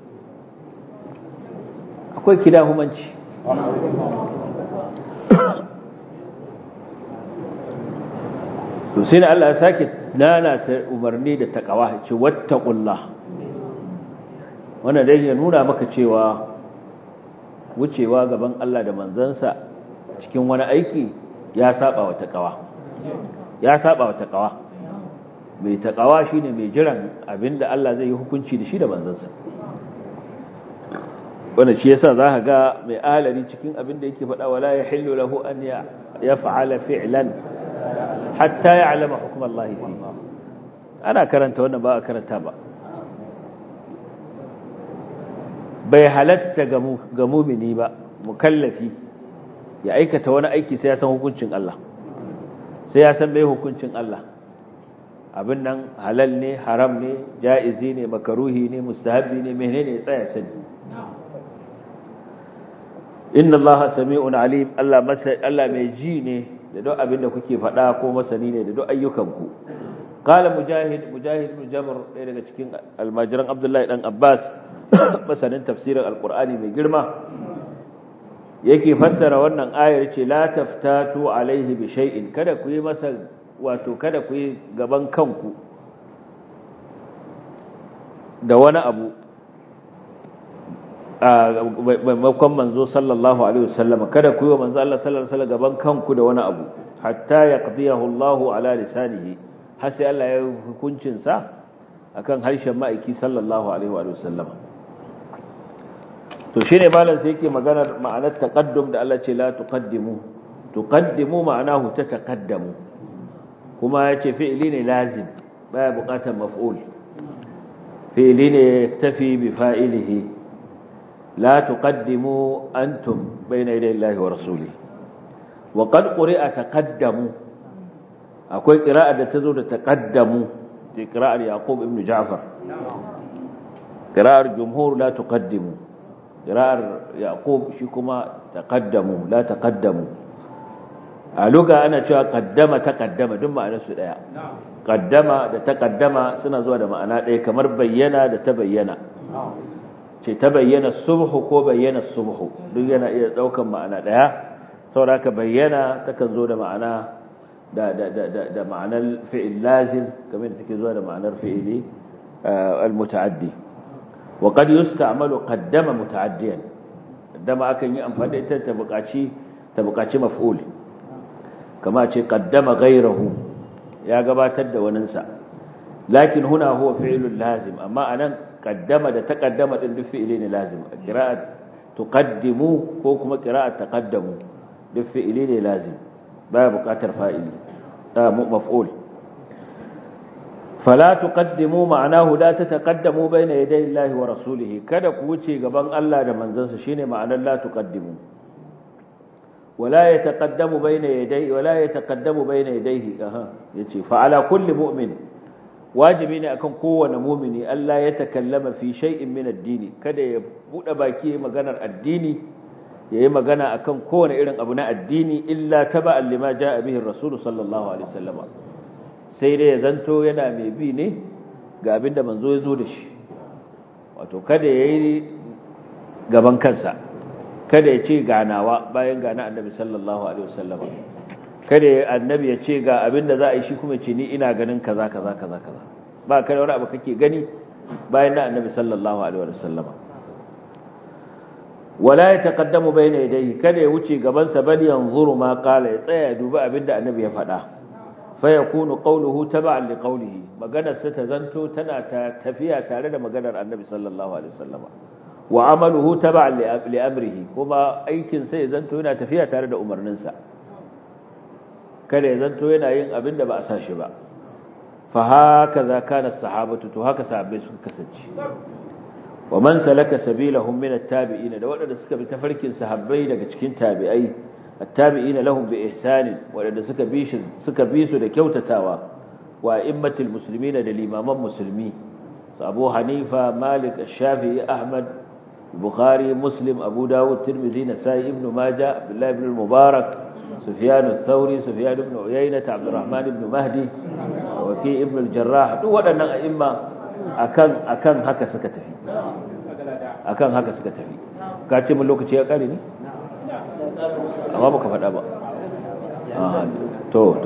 akwai kidahumanci to sai da Allah ya sake lalata umarni da takawa ce wattaqullah wannan dai ya nuna maka cewa wucewa gaban Allah da manzansa cikin wani aiki ya saba wa takawa ya saba wa takawa mai takawa shine mai jiran abinda Allah zai yi hukunci da shi da manzansa wanda shi yasa za ka ga mai alari cikin abin da yake faɗa wala ya hillu lahu an ya fa'ala fi'lan hatta ya alama hukumar Allah fi ana karanta wannan ba a karanta ba bai halatta ga mumini ba mukallafi ya aikata wani aiki sai ya san hukuncin Allah sai ya san mai hukuncin Allah abin nan halal ne haram ne ja'izi ne makaruhi ne mustahabi ne menene ya tsaya sani inna Allah sami'un alim Allah Allah mai ji ne da duk abin da kuke faɗa ko masani ne da duk ayyukanku qala mujahid mujahid ibn jabr ɗaya daga cikin almajiran abdullahi dan abbas masanin tafsirin alqur'ani mai girma yake fassara wannan ayar ce la taftatu alaihi bi shay'in kada ku yi masa wato kada ku yi gaban kanku da wani abu maimakon manzo sallallahu alaihi wasallam kada ku yi wa manzo Allah sallallahu alaihi wasallam gaban kanku da wani abu hatta yaqdiyahu Allah ala lisanihi har sai Allah ya hukuncin sa akan harshen ma'aiki sallallahu alaihi wasallam to shine malam sai yake maganar ma'anar taqaddum da Allah ce la tuqaddimu tuqaddimu ma'anahu tataqaddamu kuma yace fi'li ne lazim baya buƙatar maf'ul fi'li ne yaktafi bi fa'ilihi لا تقدموا أنتم بين يدي الله ورسوله وقد قرئ تقدموا أكوي قراءة تزود تقدموا في قراءة يعقوب ابن جعفر قراءة الجمهور لا تقدموا قراءة يعقوب شكما تقدموا لا تقدموا ألوغا أنا شو قدم تقدم دم أنا سؤال قدم تقدم سنة زود ما أنا إيه كمر بينا تبينا ce ta bayyana subhu ko bayyana subhu duk yana iya daukan ma'ana daya saboda ka bayyana takan zo da ma'ana da da da da, da ma'anar fi'il lazim kamar da take zuwa da ma'anar fi'ili al-muta'addi wa qad yusta'malu qaddama muta'addiyan qaddama akan yi amfani da ita ta buƙaci ta buƙaci maf'ul kama ce qaddama ghayrahu ya gabatar da waninsa lakin huna huwa fi'lun lazim amma anan qaddama da taqaddama din duk fi'ili ne lazim qira'at tuqaddimu ko kuma qira'at taqaddamu duk fi'ili ne lazim baya buƙatar fa'ili da maf'ul fala tuqaddimu ma'anahu la tataqaddamu bayna yaday Allahi wa rasulihi kada ku wuce gaban Allah da manzansa shine ma'anar la tuqaddimu wala yataqaddamu bayna yaday wala yataqaddamu bayna yadayhi aha yace fa ala kulli mu'min wajibi ne akan kowane mu'mini Allah ya takallama fi shay'in min ad-dini kada ya bude baki maganar addini yayi magana akan kowane irin abu na addini illa taba'an lima ja'a bihi ar-rasul sallallahu alaihi wasallam sai dai ya zanto yana mai bi ne ga abinda manzo ya zo da shi wato kada yayi gaban kansa kada ya ce ganawa bayan gana annabi sallallahu alaihi wasallam kada annabi ya ce ga abinda za a yi shi kuma ce ni ina ganin kaza kaza kaza kaza ba kada wani abu kake gani bayan na annabi sallallahu alaihi wasallam wala ya taqaddamu bayna yadayhi kada ya wuce gaban sa bal yanzuru ma qala ya tsaya ya duba abinda annabi ya faɗa fa yakunu qawluhu tab'an li qawlihi maganar sa ta zanto tana ta tafiya tare da maganar annabi sallallahu alaihi wasallam wa amaluhu tab'an li amrihi kuma aikin sa ya zanto yana tafiya tare da umarnin sa kada ya zanto yana yin abinda ba a sa shi ba fa hakaza kana sahabatu to haka sahabbai suka kasance wa man salaka sabilahum min at-tabi'in da wadanda suka bi tafarkin sahabbai daga cikin tabi'ai at-tabi'in lahum bi ihsan wadanda suka bi shi suka bi su da kyautatawa wa immatul muslimin da limaman musulmi Abu Hanifa Malik Ash-Shafi'i Ahmad Bukhari Muslim Abu Dawud Tirmidhi Nasa'i Ibn Majah Abdullah ibn Mubarak Sufyan ath-Thawri Sufyan ibn Uyaynah Abdurrahman ibn Mahdi Waki ibn al-Jarrah duk waɗannan a'imma akan akan haka suka tafi akan haka suka tafi ka ce mun lokaci ya kare ne amma baka faɗa ba to to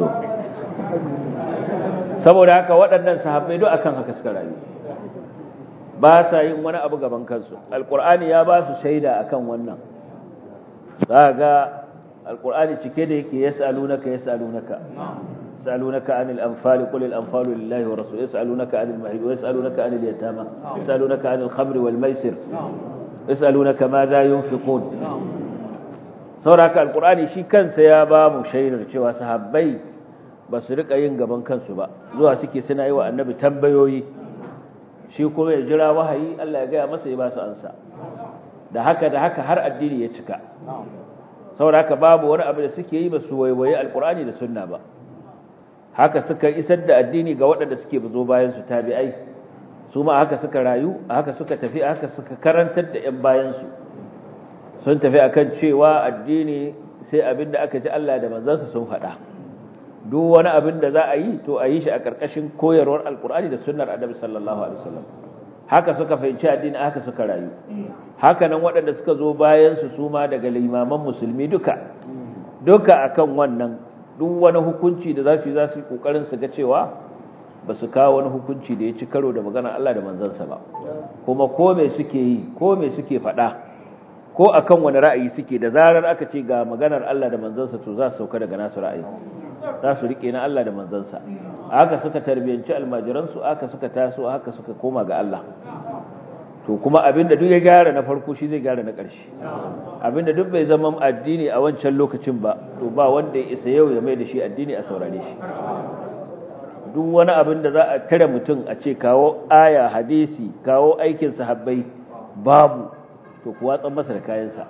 saboda haka waɗannan sahabbai duk akan haka suka rayu ba sa yin wani abu gaban kansu alqur'ani ya ba su shaida akan wannan za ga alqur'ani cike da yake yasalunaka yasalunaka يسألونك عن الأنفال قل الأنفال لله ورسوله يسألونك عن المحيط ويسألونك عن اليتامى يسألونك عن الخمر والميسر يسألونك ماذا ينفقون sauraka alkur'ani shi kansa ya ba mu shaidar cewa sahabbai ba su rika yin gaban kansu ba zuwa suke suna yi wa annabi tambayoyi shi kuma ya jira wahayi Allah ya gaya masa ya ba su ansa da haka da haka har addini ya cika sauraka babu wani abu da suke yi ba su waiwaye alkur'ani da sunna ba haka suka isar da addini ga waɗanda suke buzo bayan su tabi'ai su ma haka suka rayu haka suka tafi haka suka karantar da 'yan bayansu sun tafi akan cewa addini sai abin da aka ji Allah da manzansa sun faɗa duk wani abin da za a yi to a yi shi a ƙarƙashin koyarwar alkur'ani da sunnar annabi sallallahu alaihi wasallam haka suka fahimci addini haka suka rayu haka nan waɗanda suka zo bayan su su ma daga limaman musulmi duka duka akan wannan duk wani hukunci da za su yi za su yi kokarin su ga cewa ba su kawo wani hukunci da ya ci karo da maganar Allah da manzansa ba kuma ko me suke yi ko me suke faɗa ko akan wani ra'ayi suke da zarar aka ce ga maganar Allah da manzansa to za su sauka daga nasu ra'ayi za su rike na Allah da manzansa haka suka tarbiyanci almajiransu haka suka taso haka suka koma ga Allah to kuma abinda duk ya gyara na farko shi zai gyara na ƙarshe abinda duk bai zama addini a wancan lokacin ba to ba wanda ya isa yau ya mai da shi addini a saurare shi duk wani abin da za a tare mutum a ce kawo aya hadisi kawo aikin sahabbai babu to ku watsan masa da kayansa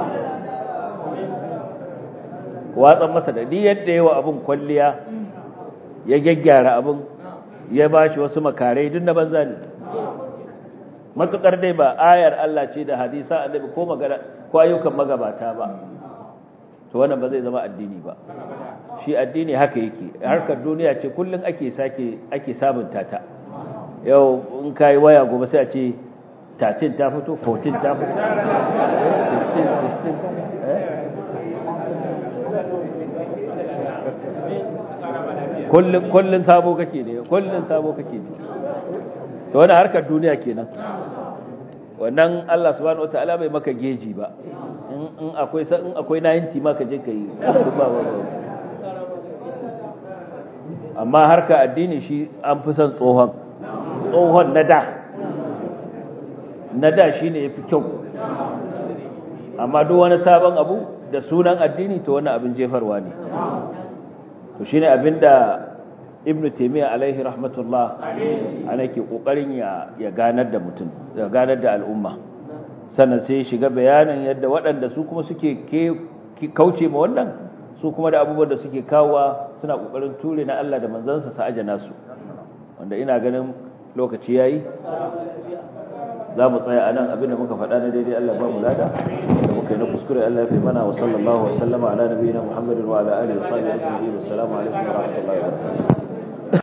watsan masa da ni yadda yawa abin kwalliya ya gyaggyara abin ya bashi wasu makarai duk na banza ne matukar dai ba ayar Allah ce da hadisa annabi ko magana ko ayyukan magabata ba to wannan ba zai zama addini ba shi addini haka yake harkar duniya ce kullun ake sake ake sabunta ta yau in kai waya gobe sai a ce 13 ta fito 14 ta fito 15 16 kullun kullun sabo kake ne kullun sabo kake ne to wannan harkar duniya kenan wannan Allah subhanahu wataala bai maka geji ba in akwai in akwai 90 ma ka je kai ba ba amma harka addini shi an fi son tsohon tsohon na da na da shi ne ya fi kyau amma duk wani sabon abu da sunan addini to wani abin jefarwa ne to shi ne abin da ibn taimiyya alaihi rahmatullah ana ke ƙoƙarin ya ganar da mutum ya ganar da al'umma sannan sai shiga bayanin yadda waɗanda su kuma suke kauce ma wannan su kuma da abubuwan da suke kawowa suna ƙoƙarin ture na Allah da manzansa sa ajana su wanda ina ganin lokaci yayi za mu tsaya a nan abinda muka faɗa na daidai Allah ba mu lada da muka yi na kuskure Allah ya fi mana wa sallallahu wa sallama ala nabiyina Muhammadin wa ala alihi wa sahbihi ajma'in assalamu alaikum wa rahmatullahi wa barakatuh